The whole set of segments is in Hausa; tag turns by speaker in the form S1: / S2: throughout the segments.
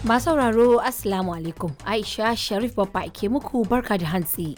S1: Masu sauraro Assalamu alaikum. Aisha Sharif babba ke muku barka da hantsi.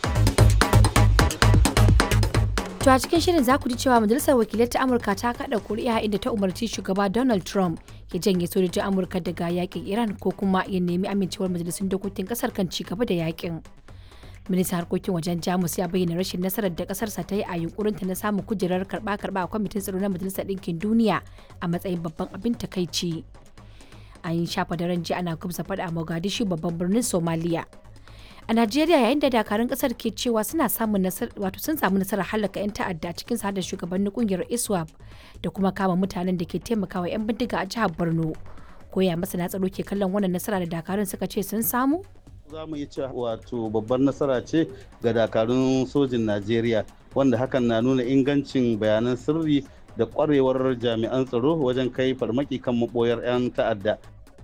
S1: To a cikin shirin za ku ji cewa Majalisar Wakilai ta Amurka ta kada kuri'a inda ta umarci shugaba Donald Trump ya janye sojojin Amurka daga yakin Iran ko kuma ya nemi amincewar majalisun dokokin kasar kan ci gaba da yakin. Ministan harkokin wajen Jamus ya bayyana rashin nasarar da kasarsa ta yi a yunkurinta na samun kujerar karba-karba a kwamitin tsaro na Majalisar Ɗinkin Duniya a matsayin babban abin takaici. An yi shafa daren ji ana kubsa faɗa a Mogadishu babban birnin Somaliya. a najeriya yayin da dakarun kasar ke cewa suna samun wato sun samu nasarar halaka 'yan ta'adda cikin da shugabannin kungiyar iswap da kuma kama mutanen da ke taimakawa 'yan bindiga a jihar borno koya masana tsaro ke kallon wannan nasara da dakarun suka ce sun samu
S2: za mu iya cewa wato babbar nasara ce ga dakarun sojin najeriya wanda hakan na nuna ingancin bayanan sirri da kwarewar jami'an tsaro wajen kai farmaki kan maboyar 'yan ta'adda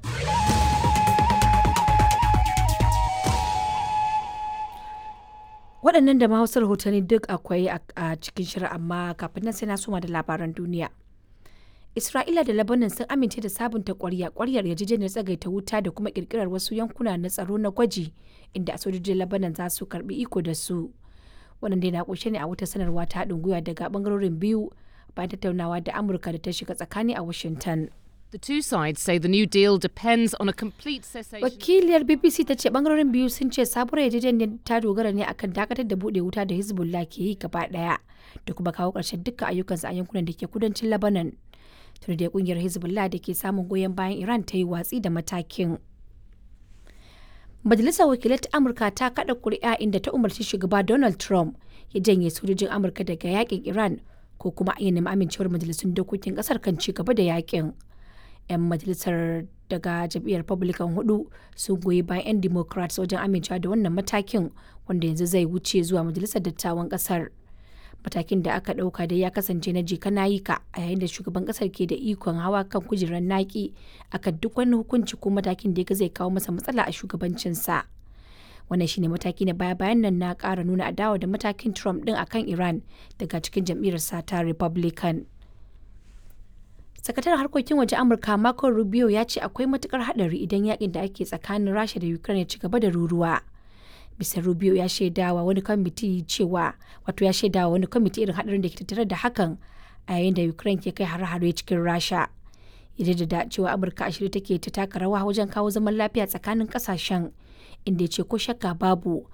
S1: waɗannan da mahausar rahotanni duk akwai a cikin shirin amma kafin nan sai na soma da labaran duniya isra'ila da labanan sun amince da sabunta kwarya kwaryar yarjejeniyar tsagaita wuta da kuma kirkirar wasu yankuna na tsaro na gwaji inda sojojin labanan za su karbi iko da su wannan dai na kunshe ne a wata sanarwa ta haɗin gwiwa daga bangarorin biyu bayan tattaunawa da amurka da ta shiga tsakani a washington
S3: The two sides say the new deal depends on a complete cessation.
S1: Wakiliyar BBC ta ce bangarorin biyu sun ce sabuwar yarjejeniyar ta dogara ne akan dakatar da bude wuta da Hezbollah ke yi gaba daya da kuma kawo ƙarshen dukkan ayyukansu a yankunan da ke kudancin Lebanon. Tun da kungiyar Hezbollah da ke samun goyon bayan Iran ta yi watsi da matakin. Majalisar Wakilai ta Amurka ta kada kuri'a inda ta umarci shugaba Donald Trump ya janye sojojin Amurka daga yakin Iran ko kuma a nemi amincewar majalisun dokokin kasar kan ci gaba da yakin. 'yan majalisar daga jam'iyyar republican hudu sun goyi bayan 'yan democrats wajen amincewa da wannan matakin wanda yanzu zai wuce zuwa majalisar dattawan kasar matakin da aka dauka dai ya kasance na jika nayika a yayin da shugaban kasar ke da ikon hawa kan kujerar naki akan duk wani hukunci ko matakin da zai kawo masa matsala a shugabancinsa wannan shine mataki na baya bayan nan na kara nuna adawa da matakin trump din akan iran daga cikin jam'iyyar ta republican sakataren harkokin waje amurka marco rubio ya ce akwai matukar hadari idan yakin da ake tsakanin rasha da ukraine ya ci gaba da ruruwa bisa rubio ya shaidawa wani kwamiti cewa wato ya shaidawa wani kwamiti irin hadarin da ke tattare da hakan a yayin da ukraine ke kai hare-hare cikin rasha ya da cewa amurka a shirye take ta taka rawa wajen kawo zaman lafiya tsakanin kasashen inda ya ce ko shakka babu